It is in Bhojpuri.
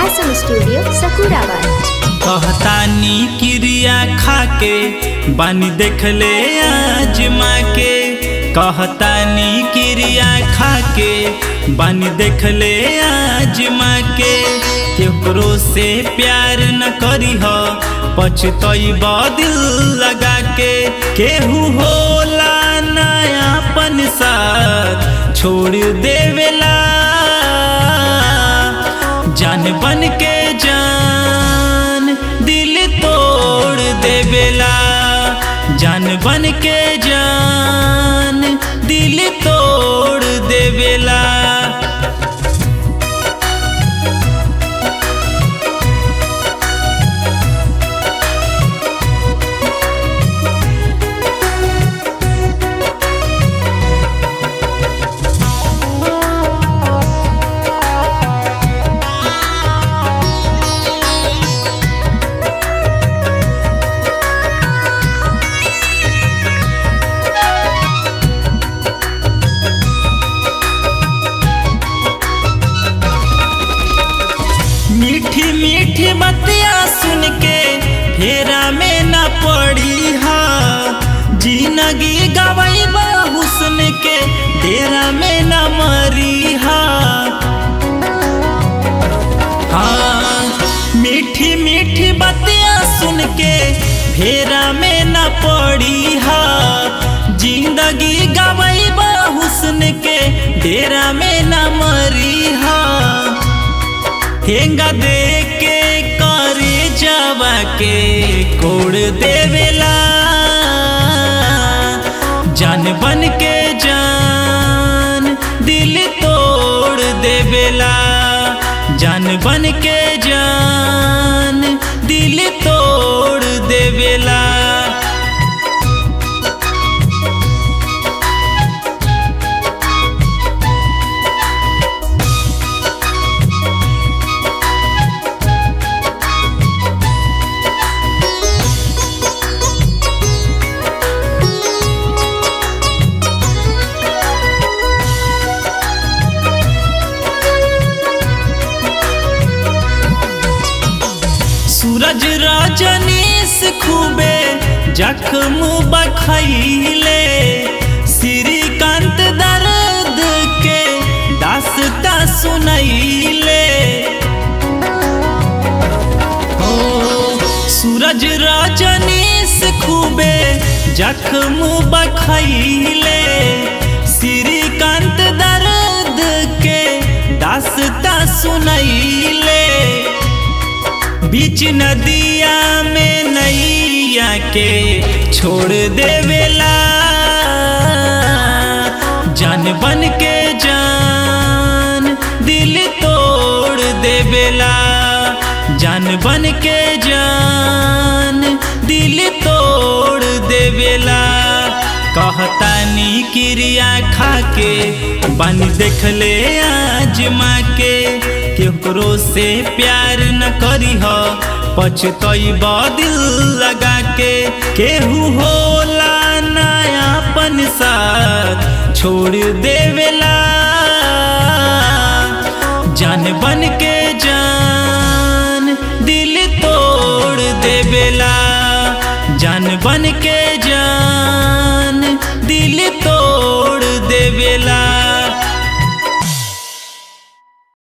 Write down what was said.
हासन स्टूडियो सकूराबाद कहतानी क्रिया खाके बानी देखले आजमा के कहतानी क्रिया खाके बानी देखले आजमा के केकरो से प्यार न करी हो पछतई दिल लगा के केहू होला नयापन साथ छोड़ देवेला जान बन के जान दिल तोड़ देवेला जान बन के जान दिल तोड़ देवेला मीठी मीठी बतिया सुन के फेरा में न पड़ी हा जिंदगी गवई हुस्न के डेरा में न मरी हा हाँ मीठी मीठी बतिया सुन के फेरा में न पड़ी हा जिंदगी गवई हुस्न के डेरा में न मरी हा हेंगा दे के करे जावा के कोड़ देवेला जान बन के जान दिल तोड़ देवेला जान बन के जान दिल तोड़ देवेला सूरज रजनीश खूबे जख्म बखैले श्रीकांत दर्द के दास्ता सुनैले ओ सूरज रजनीश खूबे जख्म बखैले श्रीकांत दर्द के दास्ता सुनैले बीच नदिया में नैया के छोड़ देवेला जान बन के जान दिल तोड़ देवेला जान बन के जान दिल तोड़ देवेला कहतानी क्रिया खाके बन देखले आजमा के केकरो से प्यार न करी हो पछतई दिल लगा के केहू होला नयापन साथ छोड़ देवेला जान बन के जान दिल तोड़ देवेला जान बन के जान दिल तोड़ देवेला